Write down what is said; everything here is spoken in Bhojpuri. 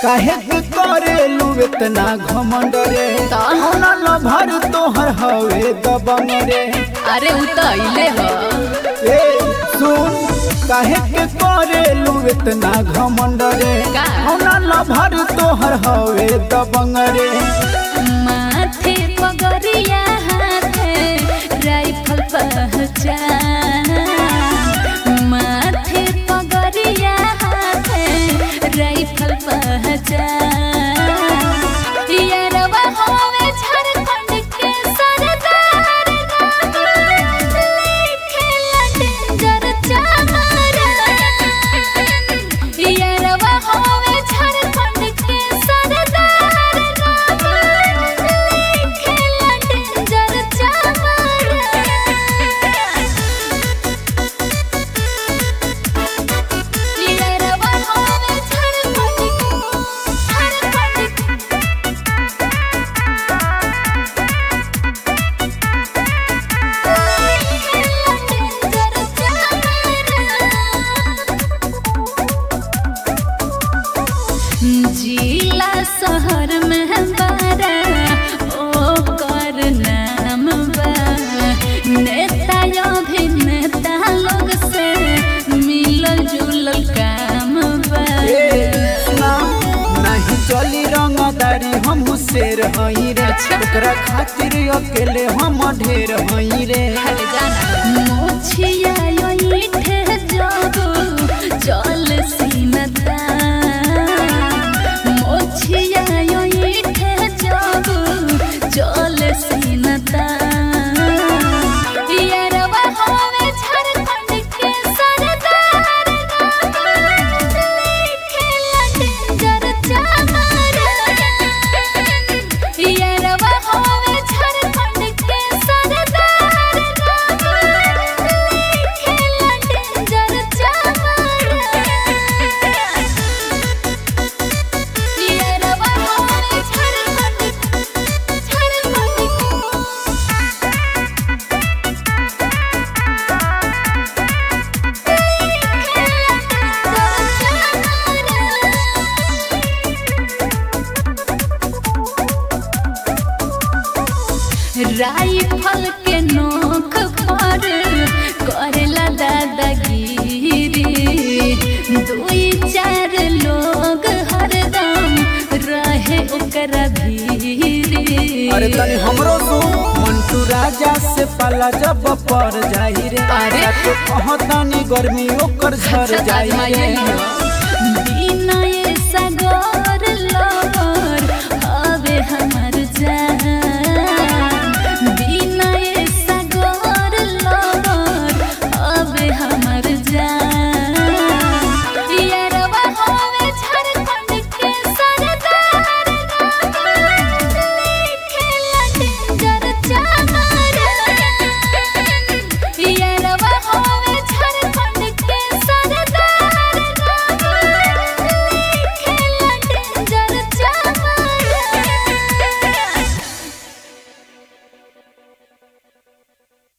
काहे के करेलू इतना घमंड रे कौना लभर तोहर हवे दबंग रे अरे उ त अइले ह ए सुन काहे के करेलू इतना घमंड रे का? कौना लभर तोहर हवे दबंग रे माथे पगरिया हाथे राइफल पहचान माथे पगरिया हाथे राइफल पहचान यारवा होवे झारखंड के सरदार लिखेला डेंजर चामर यारवा होवे झारखंड के सरदार लिखेला डेंजर चामर यारवा होवे झारखंड झारखंड जिला शहर में बारा ओ कर नाम बा नेता अभिनेता लोग से मिलल जुलल काम बा ए सुना नहीं चली रंगदारी हम शेर हई रे ओकरा खातिर अकेले हम ढेर हई रे हर जाना मोछिया यो ईठे जागो चल सीनता मोछिया यो ईठे जागो चल सीनता यारवा होवे झारखंड के सरदार लिखेला डेंजर चामर यारवा होवे झारखंड के सरदार लिखेला डेंजर चामर यारवा होवे झारखंड राइफल के नोक पर करेला दादागिरी दुई चार लोग हरदम रहे ओकरा भीरी अरे तनी हमरो तू मंटू राजा से पाला जब पर जाई रे अरे। तो कहतानी गर्मी ओकर झर अच्छा जाई ताजमहल रे लियो। बिना